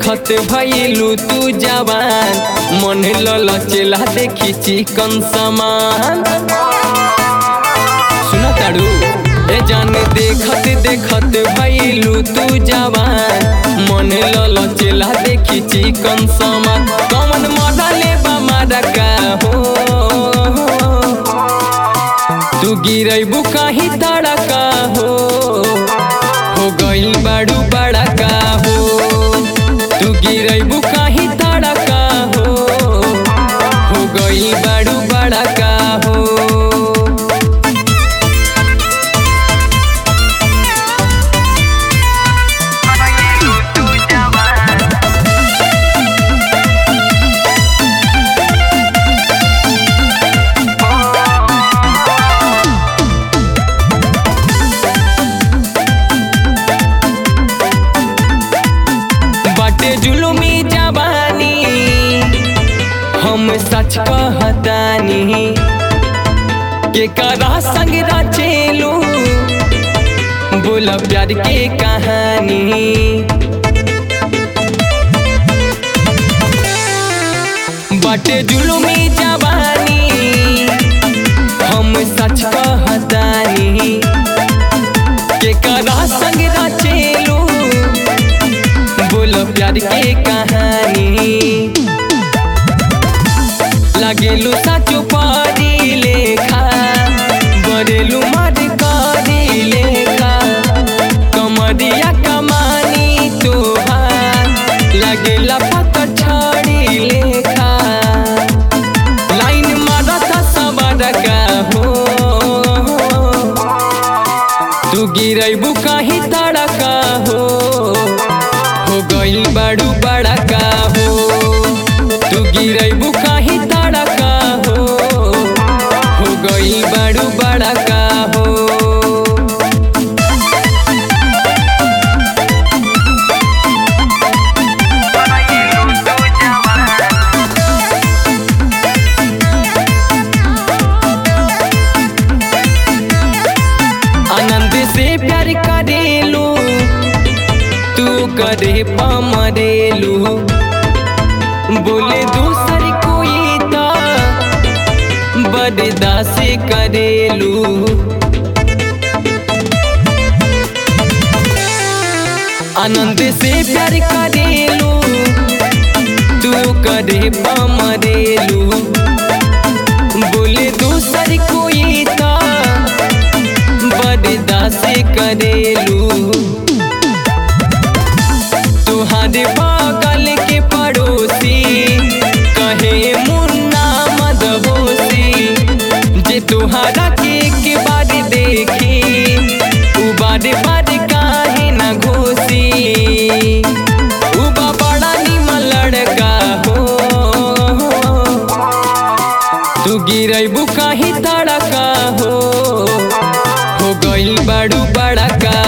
देखत भइलू तू जवान मन ललचेला देखी चिकन समान सुना ताड़ू ए जान देखत देखत भइलू तू जवान मन ललचेला देखी चिकन समान कमन मजा लेबा मारा का हो तू गिरैबू कहीं तड़का हो हो गइल बाड़ू बड़ा का हो तू गिरैबू कहीं तड़का हो हो गइल बाड़ू बड़ा का हो बाटे जुलुमी जवानी हम सच कहतानी के करा संग रचेलू बोला प्यार के कहानी बाटे जुलुमी जवानी हम सच कहतानी के करा संग रचेलू बोलो प्यार के कहानी लगेलू साचो पारी लेखा बरेलू मर करी लेखा कमरिया कमानी तोहार लगेला पत्थर छड़ी लेखा लाइन मारता सबर का हो तू गिरैबू कहीं तड़का हो हो गइल बाड़ू बड़ा का हो तू गिरैबू कहीं तड़का हो हो गइल बाड़ू बड़ा का हो आनंद से प्यार करेलू तू करे पमरेलू बोले दूसर कोई तो बरदा से करेलू आनंद से प्यार करेलू तू करे पमरेलू बोले दूसर कोई तो बरदा से करेलू तुहारे बगल के पड़ोसी कहे मुन्ना मदहोसी जे तुहारा के के बार देखी उ बार बार काहे न घोसी उबा बड़ा निमन लड़का हो तू गिरैबू कहीं तड़का हो हो गइल बाड़ू बड़ा का